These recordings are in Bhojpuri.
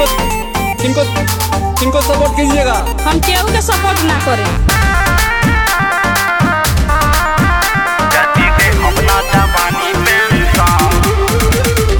किनको किनको किनको सपोर्ट कीजिएगा हम केहू के सपोर्ट ना करें जदी दे अपना जवानी पेंशन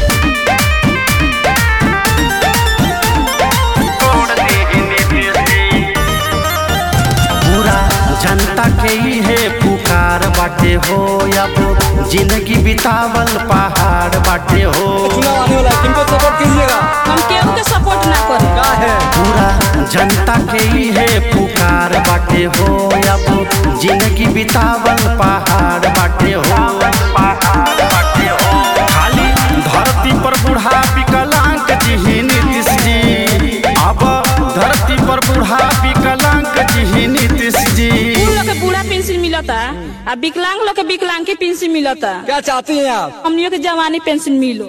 छोड़ दी नीतीश जी पूरा जनता के ही है पुकार बाटे हो अब जिंदगी बितावल पहाड़ बाटे हो चुनाव आने वाला है किनको सपोर्ट कीजिएगा हम केहू के सपोर्ट ना करें क्या है पूरा जनता के ही है पुकार बाटे हो अब जिंदगी बितावल पहाड़ बाटे हो पहाड़ बाटे हो खाली धरती पर बूढ़ा विकलांग जी ही नीतीश जी अब धरती पर बूढ़ा विकलांग जी ही नीतीश जी बूढ़ लोग के बूढ़ा पेंशन मिलता आ विकलांग लोग के विकलांग के पेंशन मिलता क्या चाहती हैं आप हमनियों के जवानी पेंशन मिलो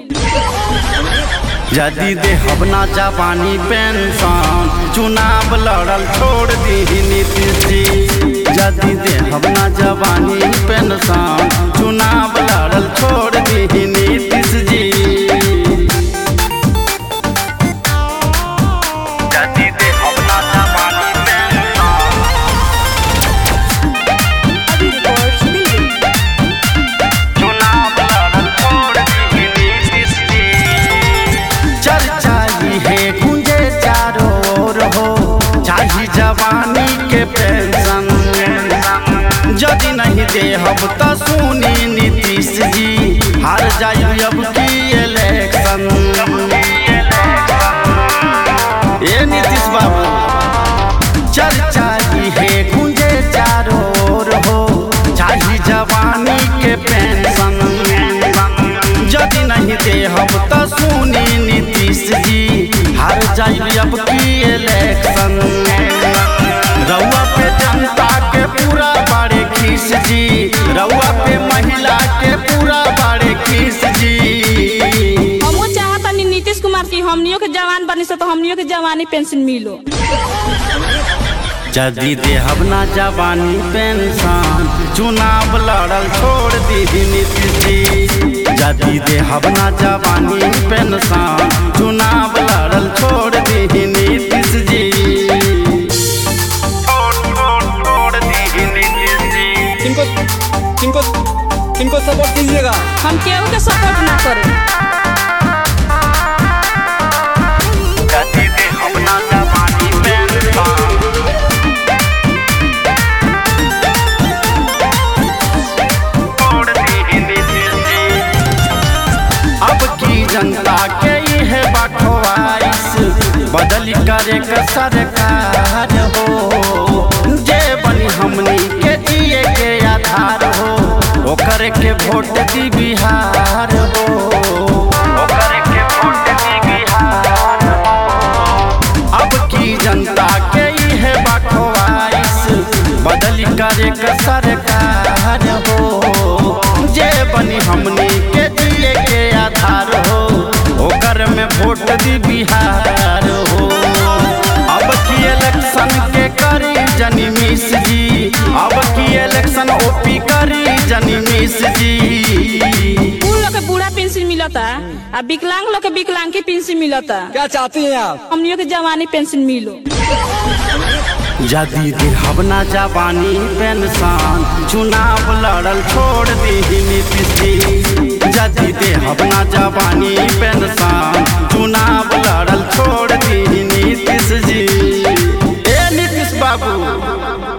यदि दे हबना जवानी पेंशन चुनाव लड़ल छोड़ दी नीतीश जी यदि दे हबना जवानी पेंशन चुनाव लड़ल छोड़ दी नीतीश जी जदी दे अपना जवानी पेंशन चुनाव लड़ल छोड़ दी नीतीश जी चर्चा ही है गुंजे चारों ओर हो चाही जवानी के पेंशन यदि नहीं दे हम तो सुनी नीतीश जी हार जाई अब की इलेक्शन ए नीतीश बाबू चर्चा ही है गुंजे चारों ओर हो चाही जवानी के पेंशन यदि नहीं दे हम तो सुनी नीतीश जी हार जाई अब की इलेक्शन रउआ पे जनता के पूरा बाड़े खीस जी रउआ पे महिला के पूरा बाड़े खीस जी हमो चाहता नी नीतीश कुमार की हमनियों के जवान बनी से तो हमनियों के जवानी पेंशन मिलो जदी दे हबना जवानी पेंशन चुनाव लड़ल छोड़ दी नीतीश जी जदी दे हबना जवानी पेंशन चुनाव लड़ल छोड़ दी नीतीश जी छोड़ छोड़ छोड़ दी नीतीश जी किनको किनको किनको सपोर्ट कीजिएगा हम केहू के सपोर्ट ना करें जदी दे अपना जवानी पेंशन छोड़ दी नीतीश जी अब की जनता के ही है बखवाइश बदली करे के सरकार हो जे बनी हमनी के जिए के आधार हो ओकर के वोट दी बिहार हो ओकर के वोट दी बिहार अब की जनता के ही है बखवाइश बदली करे के सरकार हो जे बनी हमनी के जिए के आधार हो ओकर में वोट दी बिहार हो अब की इलेक्शन के करी जनी मिस जी अब की इलेक्शन ओपी करी जनी मिस जी बूढ़ लोग के बूढ़ा पेंशन मिलता आ विकलांग लोग के विकलांग के पेंशन मिलता क्या चाहती हैं आप हमनियों के जवानी पेंशन मिलो यदि दे हबना जवानी पेंशन चुनाव लड़ल छोड़ दी नीतीश जी यदि दे हबना जवानी पेंशन चुनाव लड़ल छोड़ दी नीतीश जी ए नीतीश बाबू